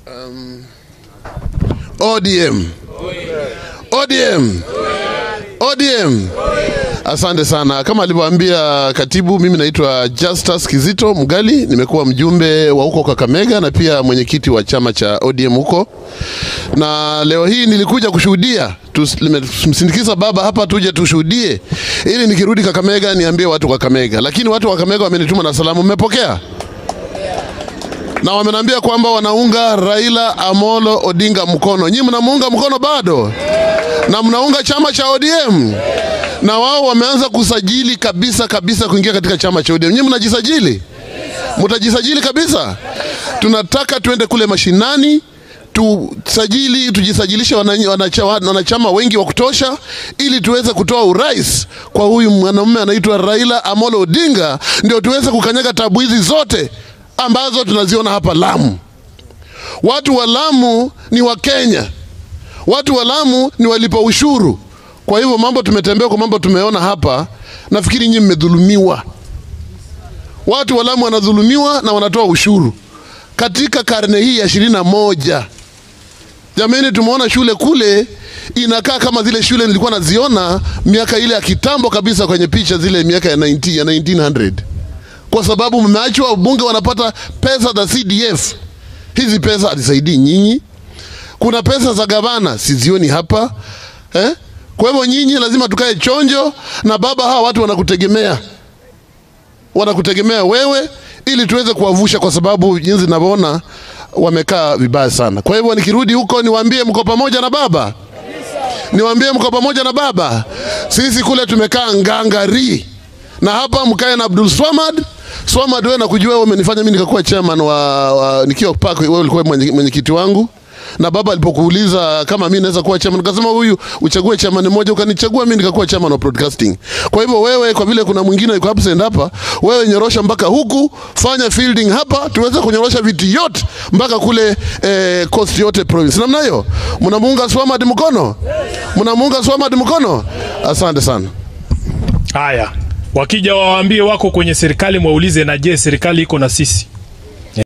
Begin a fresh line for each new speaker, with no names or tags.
ODM. ODM. ODM. Asante sana. Kama alivyoambia katibu, mimi naitwa Justus Kizito Mgali, nimekuwa mjumbe wa huko Kakamega na pia mwenyekiti wa chama cha ODM huko, na leo hii nilikuja kushuhudia, tumsindikiza baba hapa tuje tushuhudie, ili nikirudi Kakamega niambie watu wa Kakamega. Lakini watu wa Kakamega wamenituma na salamu, mmepokea? na wamenambia kwamba wanaunga Raila Amolo Odinga mkono. Nyinyi mnamuunga mkono bado, na mnaunga chama cha ODM, na wao wameanza kusajili kabisa kabisa kuingia katika chama cha ODM. Nyinyi mnajisajili, mtajisajili kabisa. Tunataka tuende kule mashinani tusajili tujisajilishe wananchi- wanacha- wanachama wengi wa kutosha ili tuweze kutoa urais kwa huyu mwanamume anaitwa Raila Amolo Odinga, ndio tuweze kukanyaga tabu hizi zote ambazo tunaziona hapa Lamu. Watu wa Lamu ni wa Kenya, watu wa Lamu ni walipa ushuru. Kwa hivyo mambo tumetembea kwa mambo tumeona hapa, nafikiri nyinyi mmedhulumiwa. Watu wa Lamu wanadhulumiwa na wanatoa ushuru katika karne hii ya ishirini na moja. Jamani, tumeona shule kule inakaa kama zile shule nilikuwa naziona miaka ile ya kitambo kabisa kwenye picha zile miaka ya 90, ya 1900 kwa sababu mmeachwa wabunge wanapata pesa za CDF. Hizi pesa hazisaidii nyinyi. Kuna pesa za gavana sizioni hapa eh? Kwa hivyo nyinyi lazima tukae chonjo na baba, hawa watu wanakutegemea, wanakutegemea wewe ili tuweze kuwavusha, kwa sababu jinsi ninavyoona wamekaa vibaya sana. Kwa hivyo nikirudi huko niwaambie mko pamoja na baba, niwaambie mko pamoja na baba. Sisi kule tumekaa ngangari na hapa mkae na Abdul Swamad. Swamad, wewe nakujua, wewe umenifanya mimi nikakuwa chairman wa, wa nikiwa park, wewe ulikuwa mwenye- mwenyekiti wangu na baba alipokuuliza kama mimi naweza kuwa chairman, ukasema huyu uchague chairman mmoja, ukanichagua mimi nikakuwa chairman wa broadcasting. Kwa hivyo wewe, kwa vile kuna mwingine yuko absent hapa, wewe nyorosha mpaka huku, fanya fielding hapa, tuweze kunyorosha viti yote mpaka kule eh, coast yote province. Namna hiyo, mnamuunga Swamad mkono, mnamuunga Swamad mkono. Asante sana.
Haya, wakija wawaambie wako kwenye serikali, mwaulize na je, serikali iko na sisi?